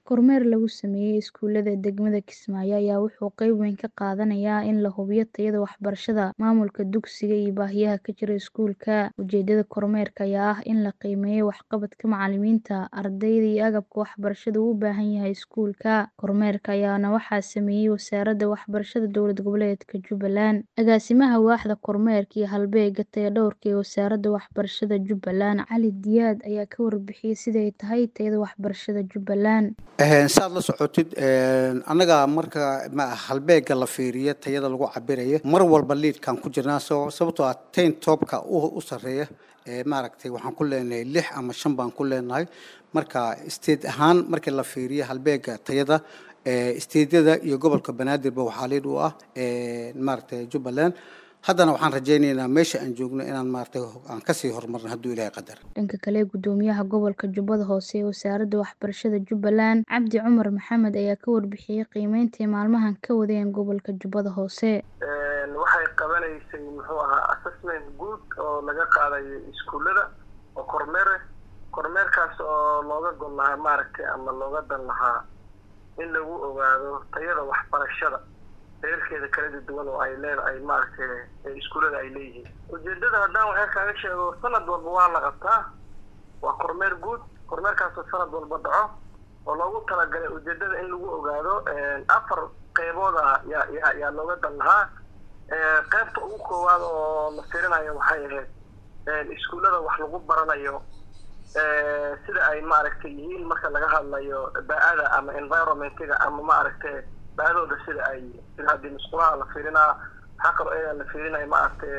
Kormeer lagu sameeyay iskuulada degmada Kismaayo ayaa wuxuu qayb weyn ka qaadanayaa in la hubiyo tayada waxbarashada, maamulka dugsiga iyo baahiyaha ka jira iskuulka. Ujeedada kormeerka ayaa ah in la qiimeeyo waxqabadka macalimiinta, ardayda iyo agabka waxbarashada uu u baahan yahay iskuulka. Kormeerka ayaana waxaa sameeyay Wasaaradda Waxbarashada Dowlad Goboleedka Jubbaland. Agaasimaha Waaxda Kormeerka iyo Halbeegga Tayadhawrka ee Wasaaradda Waxbarashada Jubbaland, Cali Diyaad ayaa ka warbixiyay sida ay tahay tayada waxbarashada Jubbaland. saad la socotid annaga marka halbeega la fiiriyo tayada lagu cabirayo mar walba liidkaan ku jirnaa sababtoo ah tayn toobka u sarreeya maaragtay waxaan ku leenahay lix ama shan baan ku leenahay marka state ahaan markii la fiiriyo halbeega tayada stateyada iyo gobolka banaadirba waxaa liid u ah maaragtay jubbaland haddana waxaan rajaynaynaa meesha aan joogno inaan maaragtay aan kasii horumarno hadduu ilaahay qadar dhanka kale gudoomiyaha gobolka jubbada hoose ee wasaaradda waxbarashada jubbaland cabdi cumar maxamed ayaa ka warbixiyey qiimeynta ay maalmahan ka wadeen gobolka jubbada hoose waxay qabanaysay muxuu ahaa assessment guud oo laga qaadayo iskuullada oo kormeer kormeerkaas oo looga gol lahaa maaragtay ama looga dan lahaa in lagu ogaado tayada waxbarashada heerkeeda kala duwan oo ay leedahay maaragtay iskuullada ay leeyihiin ujeedada haddaan waxaa kaaga sheego sanad walba waa la qabtaa waa kormeer guud kormeerkaasoo sanad walba dhaco oo loogu talagalay ujeedada in lagu ogaado afar qeybooda yaa yaa yaa looga dan lahaa qeybta ugu koowaad oo la firinayo waxay ahayd iskuullada wax lagu baranayo sida ay maaragtay yihiin marka laga hadlayo ba-ada ama environmentiga ama maaragtay baadooda sida ay sida haddii musqulaha la fiirinaa waxaa kaloo ayaga la fiirinaya maaragtay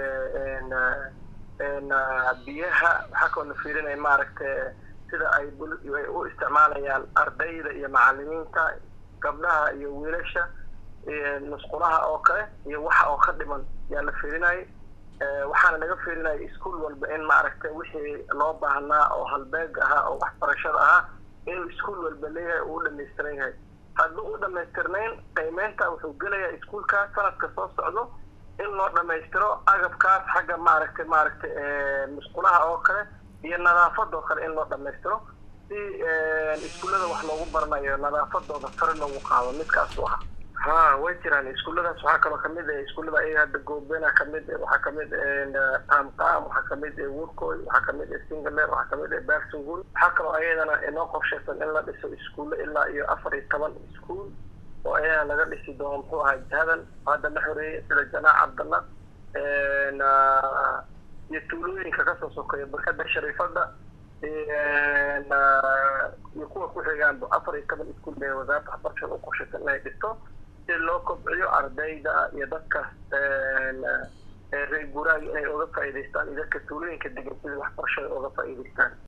biyaha waxaa kaloo la fiirinaya maaragtay sida ay u isticmaalayaan ardayda iyo macalimiinta gabdhaha iyo wiilasha musqulaha oo kale iyo waxa oo ka dhiman yaa la fiirinayay waxaana laga fiirinaya iskuol walba in maaragtay wixii loo baahnaa oo halbeeg ahaa oo waxbarashada ahaa inuu iskuol walba leeyahay uu u dhamaystiran yahay hadduu u dhamaystirnayn qiimeynta wuxuu gelayaa iskuolkaas sanadka soo socdo in loo dhamaystiro agabkaas xagga maaragtay maaragtay musqulaha oo kale iyo nadaafadoo kale in loo dhamaystiro si iskuullada wax loogu baranayo nadaafadooda sare loogu qaado midkaas u ahaa ha way jiraan iskuulladaas waxaa kaloo kamid ah iskuullada ayaga hadda goobena kamid waxaa kamid tamtam waxaa kamid woodcoy waxaa kamid singler waxaa kamid barsingul waxaa kaloo ayadana inoo qorshaysan in la dhiso iskuullo ilaa iyo afar iyo toban iskuul oo ayadana laga dhisi doono muxuu ahaa jihadan hadda la xoreeyay sida janaac cabdalla iyo tuulooyinka kasoo sokeeya barkada shariifada iyo kuwa ku xigaanba afar iyo toban iskuul bay wasaaradda waxbarashada u qorshaysan inay dhisto si loo kobciyo ardayda iyo dadka reer guuraaga inay oga faa'iidaystaan iyo dadka tuulooyinka degan sidai waxbarashada oga faa'iidaystaan